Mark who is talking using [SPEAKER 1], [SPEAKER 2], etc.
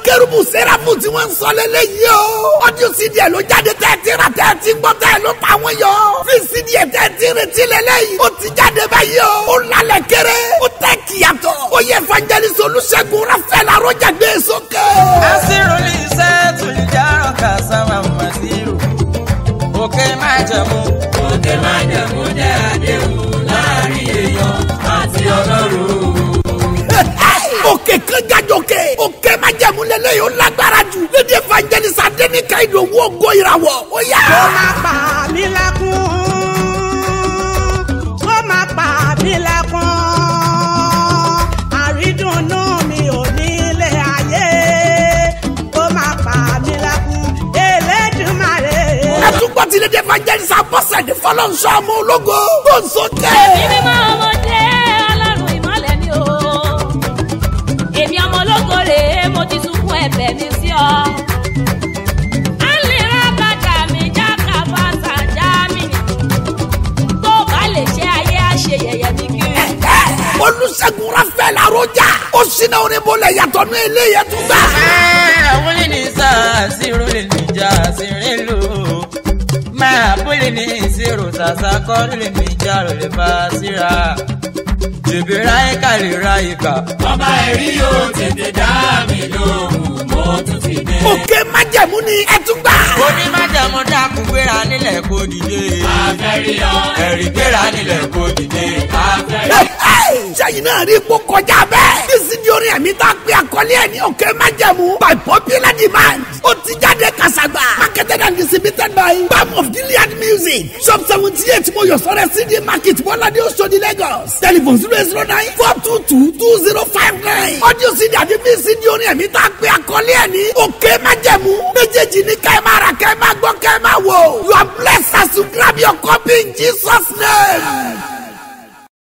[SPEAKER 1] kérubù sẹ́ráfù tí wọ́n ń sọ lélẹ́yìí o. ọdún cd ẹ̀ ló jáde tẹ́ ẹ ti rà tẹ́ ẹ ti gbọ́ tẹ́ ẹ ló ta wọ́n yọ. fi cd ẹ̀ tẹ́ ẹ ti retí lélẹ́yìí. ó ti jáde báyìí o. ó lálẹ́ kéré. ó tẹ́ kíyàtọ̀. ó yẹ evangelist olùṣègùn rafael arọ́jà gbé sókè.
[SPEAKER 2] asírùlì sẹ́ẹ̀tù ìjárọ̀ kàsáwà màsírù òkè májẹ̀mú.
[SPEAKER 3] òkè májẹ̀mú jẹ́ àdéhùn láàrin èèyàn àti ọlọ́run.
[SPEAKER 1] òkè kan jàjọkè òkè májẹ̀mú lélẹ́yìí ó lágbára jù. lédi evangelist adéníkà ìdòwú ògo ìràwọ̀ ó yá.
[SPEAKER 4] ó máa pa mí lẹ́kún ó máa pa mí lẹ́kún àrídùnnú mi ò nílé ayé ó máa pa mí lẹ́kún Elédùmarè.
[SPEAKER 1] ẹtúgbọ́ ti lédi evangelist abọ́sẹ̀dé fọlọ́nsọ ọmọ ológo tó ń sókè.
[SPEAKER 5] èmi mímọ́ ọmọdé ọlọ́run ìmọ̀lẹ̀ ni o èmi ọmọ ológo rèé mo ti sunkún ẹ̀bẹ̀ mi sí ọ. alira bàtà mi jáka bàtà já mi tó bá lè ṣe ayé àṣe yẹ̀yẹ́ mi kiri.
[SPEAKER 1] olùṣègùn rafael arọ́jà ó ṣínà onímọ̀lẹ̀ yàtọ̀ ní ilé yẹn tún gbà.
[SPEAKER 2] àwọn lè ní sáà sírùlì níjà sírìlù máa bólè ní ìṣirò sàṣà kọ́ lè ní ìjà rò lè bá a síra jèbè ráyè ká lè ráyè kà.
[SPEAKER 3] ọba ẹ̀rí yóò tètè dá mi lóhùn mo tún ti dé.
[SPEAKER 1] òkè májẹ̀mú ni ẹ tún gbà.
[SPEAKER 2] onímọ̀jàmọ́ dákun gbéra nílẹ̀ kó dìde.
[SPEAKER 3] àfẹ́rí ọ
[SPEAKER 2] ẹ̀rí gbéra nílẹ̀ kó dìde.
[SPEAKER 3] àfẹ́rí
[SPEAKER 1] sẹ́yìn náà rí ipò kọjá bẹ́ẹ̀. bísí di orin ẹ̀mí tá a pè àkọlé ẹ̀ ní òkè májẹ̀mú. by popular demand. ó ti jáde kàṣàgbà. marketed and distributed by bam of gilead music. shop seventy eight mojosore cd market bọ́ládé oṣodi lagos. telephone zero zero nine four two two two zero five nine. audio cd àti bísí di orin ẹ̀mí tá a pè àkọlé ẹ̀ ní òkè májẹ̀mú. méjèèjì ní kẹ́ ẹ máa rà kẹ́ ẹ máa gbọ́ kẹ́ ẹ máa wò. you are blessed as you grab your copy in jesus name.